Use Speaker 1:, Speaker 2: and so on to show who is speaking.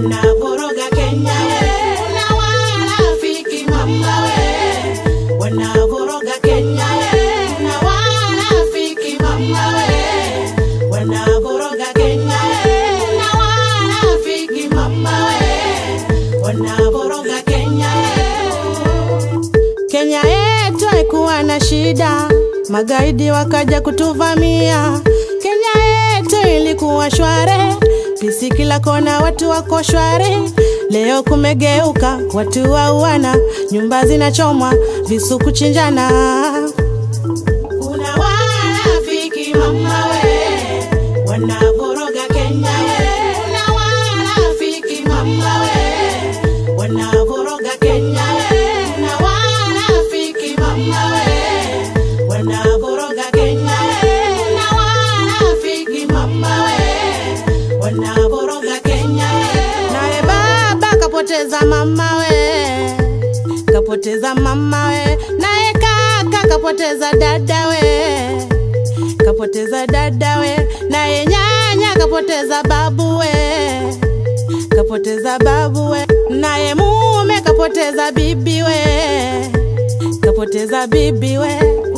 Speaker 1: wanavoroga Kenya we, na wanafiki mama we, wanavoroga Kenya we, na wanafiki mama we, wanavoroga Kenya we, na wanafiki mama we, wanavoroga Kenya we. Kenya yetu haikuwa na shida, magaidi wakaja kutuvamia. Kenya yetu ilikuwa shware, pisi kila kona, watu wako shware. Leo kumegeuka, watu wauana, nyumba zinachomwa, visu kuchinjana. Kuna wanafiki mama we, wanavoroga Kenya we. Kuna wanafiki mama we, wanavoroga Kenya we. Kuna wanafiki mama we, wanavoroga Kenya we. Kuna wanafiki mama we, wanavoroga Kenya we. Naye baba kapoteza mama we, kapoteza mama we, naye kaka kapoteza dada we, kapoteza dada we, naye nyanya kapoteza babu we, kapoteza babu we, naye mume kapoteza bibi we, kapoteza bibi we,